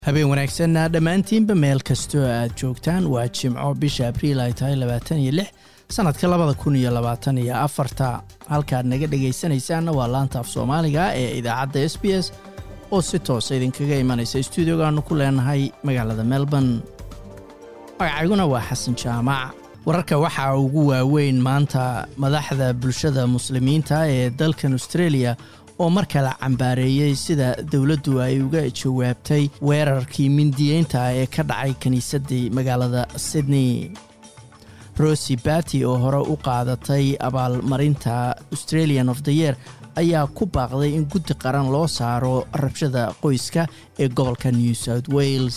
habeen wanaagsanna dhammaantiinba meel kastoo aad joogtaan waa jimco bisha abriil ay tahay labaatan iyo lix sannadka labada kun iyo labaatan iyo afarta halkaad naga dhegaysanaysaanna waa laanta af soomaaliga ee idaacadda s b s oo si toosa idinkaga imanaysa stuudiogaanu ku leenahay magaalada melbourne magacayguna waa xasan jaamac wararka waxaa ugu waaweyn maanta madaxda bulshada muslimiinta ee dalkan australia oo mar kale cambaareeyey sida dowladdu ay uga jawaabtay weerarkii mindiyeynta ee ka dhacay kiniisaddii magaalada sydney rosy bati oo hore u qaadatay abaalmarinta australian of the year ayaa ku baaqday in guddi qaran loo saaro rabshada qoyska ee gobolka new south wales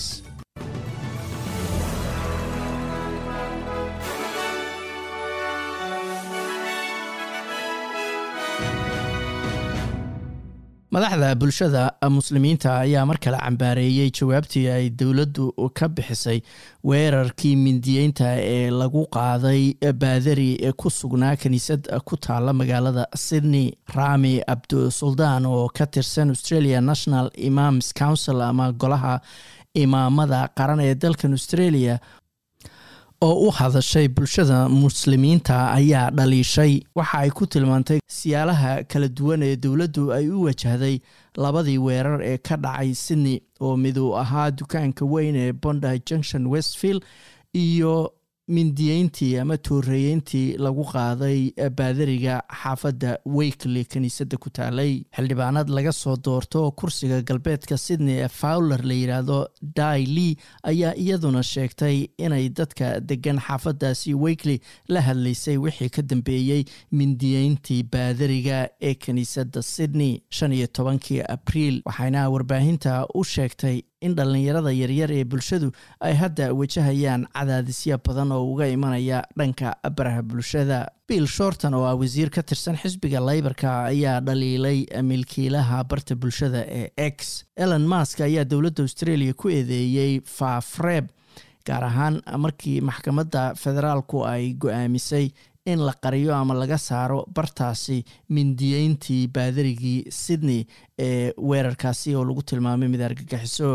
madaxda bulshada muslimiinta ayaa mar kale cambaareeyey jawaabtii ay dowladdu ka bixisay weerarkii mindiyeynta ee lagu qaaday baadari ee ku sugnaa kiniisad ku taala magaalada sydney rami abdusuldaan oo ka tirsan australia national imams council ama golaha imaamada qaran ee dalkan australia oo u hadashay bulshada muslimiinta ayaa dhaliishay waxa ay ku tilmaantay siyaalaha kala duwan ee dowladdu ay u wajahday labadii weerar ee ka dhacay sydney oo miduu ahaa dukaanka weyn ee bondi junction westfield iyo mindiyeyntii ama tooreeyeyntii lagu qaaday baadariga xaafadda weykly kiniisadda ku taalay xildhibaanad laga soo doorto kursiga galbeedka sydney ee fowler la yidhaahdo dai lee ayaa iyaduna sheegtay inay dadka degan xaafaddaasi weykly la hadlaysay wixii ka dambeeyey mindiyeyntii baadariga ee kiniisadda sydney shan iyo tobankii abriil waxayna warbaahinta u sheegtay in dhallinyarada yaryar ee bulshadu ay hadda wajahayaan cadaadisyo badan oo uga imanaya dhanka baraha bulshada bill shorton oo ah wasiir ka tirsan xisbiga laybarka ayaa dhaliilay milkiilaha barta bulshada ee x elon mask ayaa dowladda australia ku eedeeyey faafreeb gaar ahaan markii maxkamadda federaalku ay go-aamisay in la qariyo ama laga saaro bartaasi mindiyeyntii baadarigii sydney ee weerarkaasi oo lagu tilmaamay mid argagixiso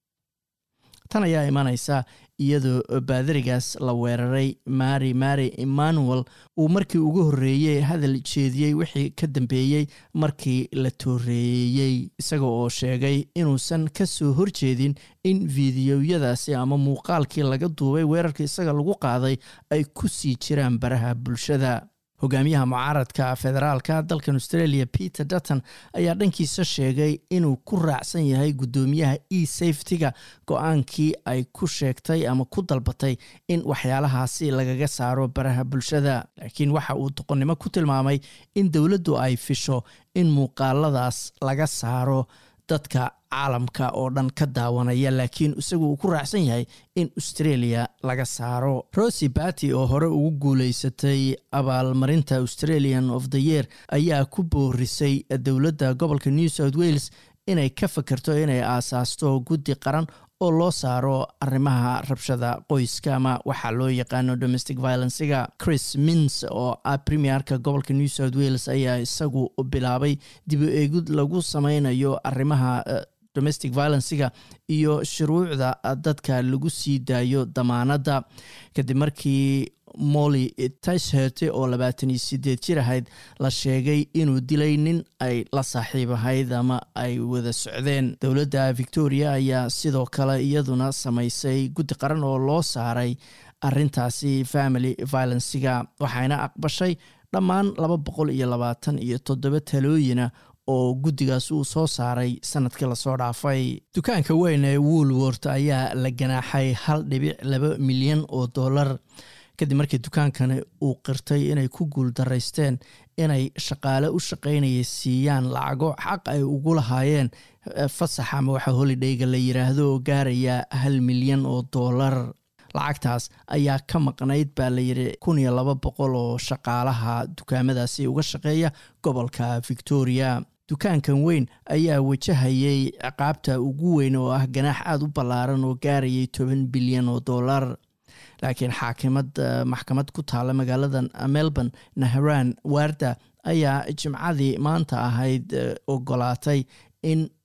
tan ayaa imanaysa iyadoo baadarigaas la weeraray mari mari emmanuel uu markii ugu horreeyey hadal jeediyey wixii ka dambeeyey markii la tooreeyey isaga oo sheegay inuusan ka soo horjeedin in fiidiyoyadaasi ama muuqaalkii laga duubay weerarka isaga lagu qaaday ay ku sii jiraan baraha bulshada hogaamiyaha mucaaradka federaalka dalkan australia peter dutton ayaa dhankiisa sheegay inuu ku raacsan yahay guddoomiyaha e safetyga go-aankii ay ku sheegtay ama ku dalbatay in waxyaalahaasi lagaga saaro baraha bulshada laakiin waxa uu doqonnimo ku tilmaamay in dowladdu ay fisho in muuqaaladaas laga saaro dadka caalamka oo dhan ka daawanaya laakiin isagu uu ku raacsan yahay in australia laga saaro rosy bati oo hore ugu guuleysatay abaalmarinta australian of the year ayaa ku boorisay dowladda gobolka new south wales inay ka fakerto inay aasaasto guddi qaran oo loo saaro arrimaha rabshada qoyska ama waxaa loo yaqaano domestic violencega chris mins oo ah premierka gobolka new south wales ayaa isagu bilaabay dib u eegid lagu sameynayo arrimaha domestic violencega iyo shuruucda dadka lagu sii daayo damaanadda kadib markii molly tisherte oo labaatan iyo sideed jir ahayd la sheegay inuu dilay nin ay la saaxiib ahayd ama ay wada socdeen dowladda victoria ayaa sidoo kale iyaduna samaysay guddi qaran oo loo saaray arintaasi family violencega waxayna aqbashay dhammaan laba boqol iyo labaatan iyo toddoba talooyina oo guddigaas uu soo saaray sanadkii lasoo dhaafay dukaanka weyn ee woolwort ayaa la ganaaxay hal dhibic laba milyan oo dollar kadib markii dukaankani uu qirtay inay ku guuldaraysteen inay shaqaale u shaqaynaya siiyaan lacago xaq ay ugu lahaayeen fasax ama waxa holidayga la yiraahdo oo gaaraya hal milyan oo dollar lacagtaas ayaa ka maqnayd baa layidhi kun iyo laba boqol oo shaqaalaha dukaamadaasi uga shaqeeya gobolka victoria dukaankan weyn ayaa wajahayay ciqaabta ugu weyn oo ah ganaax aada u ballaaran oo gaarayay toban bilyan oo dollar laakiin xaakimad maxkamad ku taala magaalada melbourne nahran warda ayaa jimcadii maanta ahayd ogolaatay in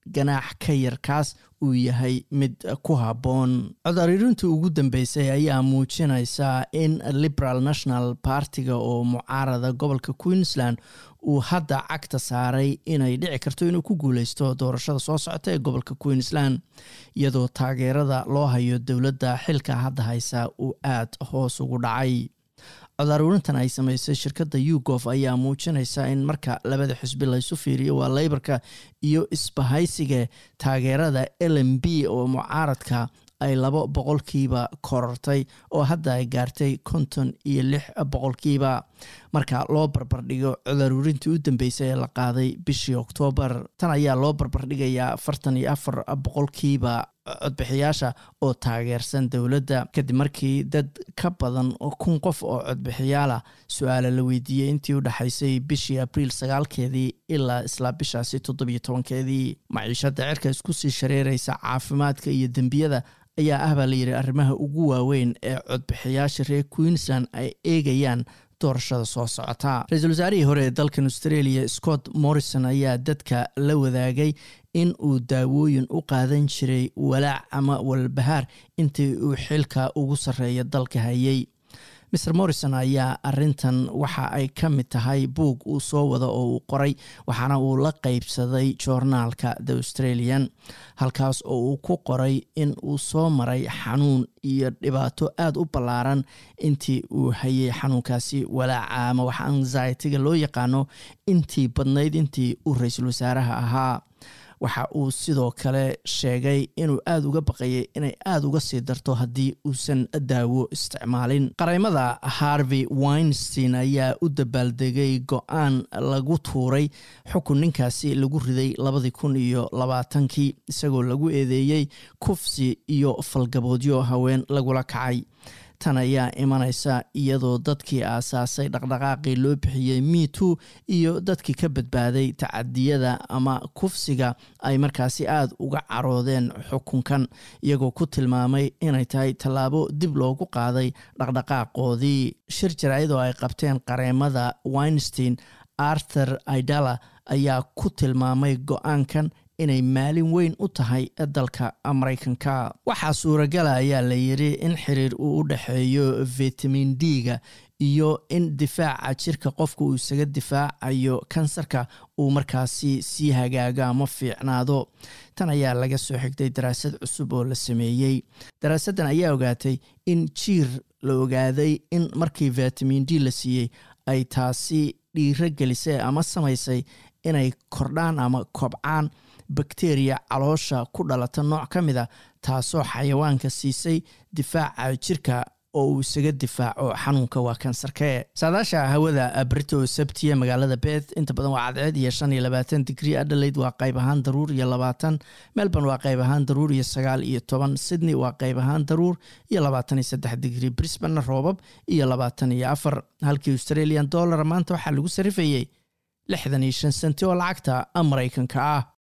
ganaax ka yar kaas uu yahay mid ku habboon codariirintii ugu dambeysay ayaa muujinaysaa in liberal national partiga oo mucaarada gobolka queensland uu hadda cagta saaray inay dhici karto inuu ku guuleysto doorashada soo socota ee gobolka queensland iyadoo taageerada loo hayo dowladda xilka hadda haysa uu aad hoos ugu dhacay codaaruurintan ay sameysay shirkadda ugof ayaa muujinaysa in marka labada xisbi laysu fiiriyo waa leybarka iyo isbahaysiga taageerada l m b oo mucaaradka ay labo boqolkiiba korortay oo hadda ay gaartay konton iyo lix boqolkiiba marka loo barbardhigo codaaruurintii u dambeysay ee la qaaday bishii oktoobar tan ayaa loo barbardhigayaa afartan iyo afar boqolkiiba codbixiyaasha oo taageersan dowladda kadib markii dad ka badan kun qof oo codbixiyaalah su-aala la weydiiyey intii u dhexaysay bishii abriil sagaalkeedii ilaa isla bishaasi toddobiyo tobankeedii maciishada cirka isku sii shareeraysa caafimaadka iyo dembiyada ayaa ah baa layidhi arrimaha ugu waaweyn ee codbixiyaasha reer queensland ay eegayaan doorashada soo socota ra-iisul wasaarihii hore ee dalkan australia scott morrison ayaa dadka la wadaagay in uu daawooyin u qaadan jiray walaac ama walbahaar intii uu xilka ugu sarreeya dalka hayay mr morrison ayaa arintan waxa ay ka mid tahay buug uu soo wada oo uu qoray waxaana uu la qeybsaday joornaalka the australian halkaas oo uu ku qoray in uu soo maray xanuun iyo dhibaato aada u ballaaran intii uu hayay xanuunkaasi walaaca ama wax anxietiga loo yaqaano intii badnayd intii uu ra-iisul wasaaraha ahaa waxa uu sidoo kale sheegay inuu aada uga baqayay inay aada uga sii darto haddii uusan daawo isticmaalin qareymada harvey winstein ayaa u dabaaldegay go-aan lagu tuuray xukun ninkaasi lagu riday labadii kun iyo labaatankii isagoo lagu eedeeyey kufsi iyo falgaboodyo haween lagula kacay tan ayaa imanaysa iyadoo dadkii aasaasay dhaqdhaqaaqii loo bixiyey metoo iyo dadkii ka badbaaday tacadiyada ama kufsiga ay markaasi aada uga caroodeen xukunkan iyagoo ku tilmaamay inay tahay tallaabo dib loogu qaaday dhaqdhaqaaqoodii shir jaraayadoo ay qabteen qareemada winstein arthur idala ayaa ku tilmaamay go-aankan inay maalin weyn u tahay dalka maraykanka waxaa suuragala ayaa la yidhi in xiriir uu u dhexeeyo vitamin d-ga iyo in difaaca jirka qofka uu isaga difaacayo kansarka uu markaasi sii hagaago ama fiicnaado tan ayaa laga soo xigtay daraasad cusub oo la sameeyey daraasaddan ayaa ogaatay in jiir la ogaaday in markii vitamin d la siiyey ay taasi dhiiro gelisay ama samaysay inay kordhaan ama kobcaan bakteriya caloosha ku dhalata nooc ka mid a taasoo xayawaanka siisay difaaca jirka oo uu isaga difaaco xanuunka waa kansarkee saadaasha hawada brito sabtiya magaalada beth inta badan waa cadceed iyo shan iyo labaatan digrii adelaide waa qayb ahaan daruur iyo labaatan melbourne waa qayb ahaan daruur iyo sagaal iyo toban sydney waa qayb ahaan daruur iyo labaatan iyo saddex digrii brisbane roobab iyo labaatan iyo afar halkii australian dollar maanta waxaa lagu sarifayey lixdan iyo shan senti oo lacagta maraykanka ah